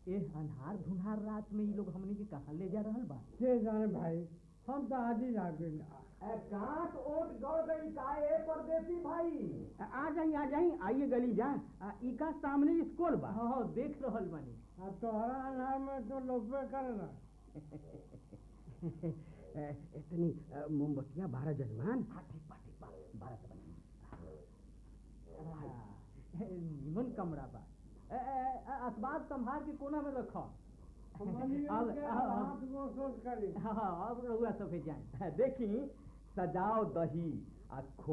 ए अन्हार धुन्हार रात में ये लोग हमनी के कहाँ ले जा रहल बा के जाने भाई हम तो आज ही जाके कांट ओट गड़ गई काहे परदेसी भाई आ जाई आ जाई आइए गली जा आ, इका सामने स्कूल बा हाँ हाँ देख रहल बानी अब तोहरा अनार में तो लोपे करे ना ए, इतनी अ, मोमबत्तियां बारह जजमान हाँ ठीक बा ठीक बा बारह से बनी निमन कमरा बा ए, ए, ए, असबाब संभाल के कोना में रखो हमनी अब- के अब- हाथ को सोच करी हाँ हाँ अब रहुआ सफेद जाए देखी सजाओ दही आ खो